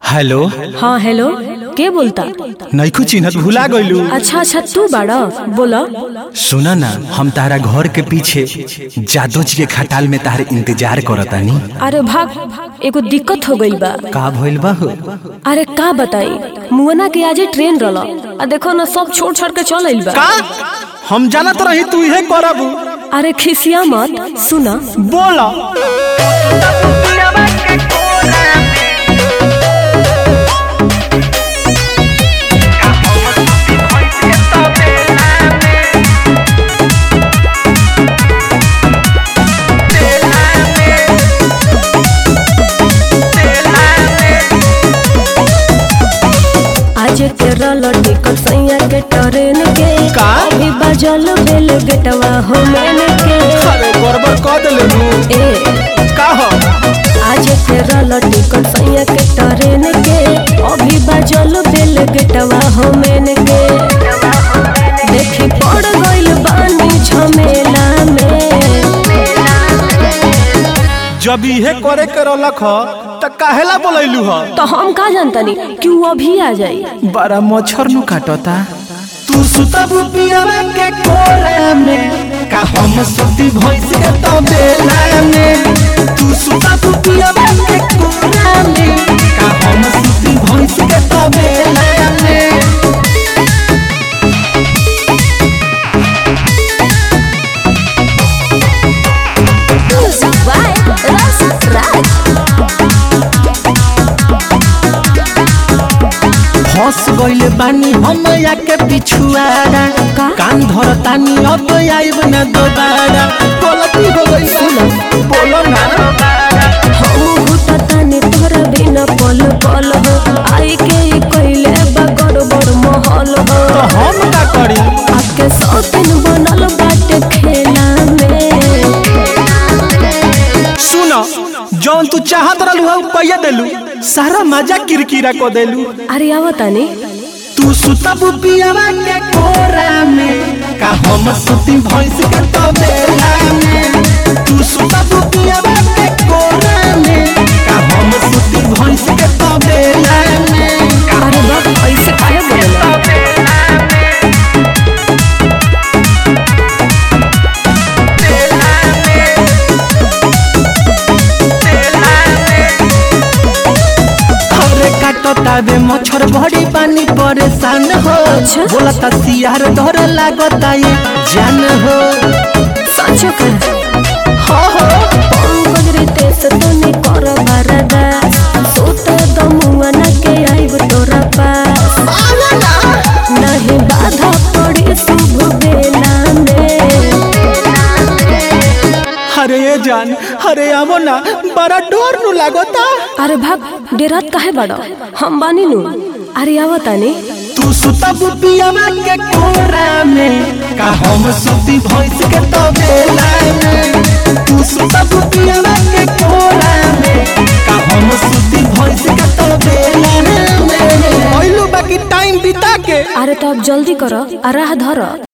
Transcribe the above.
Hello हाँ hello के बोलता नैखू चिन्हत भुला गइलू अच्छा अच्छा तू बाड़ा बोला सुना ना हम तारा घर के पीछे जादो जी के खटाल में तारे इंतजार करतानी अरे भाग एगो दिक्कत हो गइल बा का भइल बा हो अरे का बताई मुअना के आजे ट्रेन रहल आ देखो ना सब छोड़ छाड़ के चल आइल बा का हम जानत रही तू इहे करबू अरे खिसिया मत सुना बोला आज के रहल टिकट सैया के ट्रेन के का? अभी बजल बेल गेटवा हो मैंने के अरे गड़बड़ कर देले नु ए का हो आज के रहल टिकट सैया के ट्रेन के अभी बजल बेल गेटवा हो मैंने के देखी पड़ गइल बानी झमेला में जब इहे करे के रहलक ह त काहेला बोलैलू ह तो हम का जानतनी कि वो अभी आ जाई बड़ा मच्छर नु काटता तू सुतब पियवा के कोरा में का हम सुती भैंस के तो बेला में तू सुतब पियवा के कोरा में का हम सुती भैंस के तो बेला में Music by Rasa Raj. फंस गइल बानी हम या के पिछुआरा का? कान धरतानी अब आइब ना दोबारा गलती हो गई सुनो बोलो ना हम घुटतानी तोरा बिना पल पल हो आई के ई कइले बा गड़बड़ महल हो तो हम का करी आके सौतन बनल बाटे खेला में सुनो जौन तू चाहत रहलू हऊ पैया देलू सारा मजा किरकिरा को देलू अरे आवतानी तू सुतब पियवा के कोरा में का हम सुती भैंस के तो बेला में तू सुतब पियवा के कोरा में का हम सुती भैंस के तो बेला में अरे बाप ऐसे काहे बोलेला अरे काटो ताबे मच्छर बड़ी पानी परेशान हो अच्छा। बोला ता सियार धर लागता ये जान हो सचो कर हो हो पंकज रितेश तनी कर बरदा सोत दमुआ न के आइब तोरा पास नहीं बाधा पड़ी शुभ बेला में अरे ये जान अरे आवो ना बड़ा डर नु लागता अरे भाग डेरात काहे बड़ा हम बानी नु अरे आवतानी तू सुतब पियवा के कोरा में का हम सुती भैंस के तो बेला में तू सुतब पियवा के कोरा में का हम सुती भैंस के तो बेला में ओइलो बाकी टाइम बिता के अरे तो अब जल्दी करो आ राह धर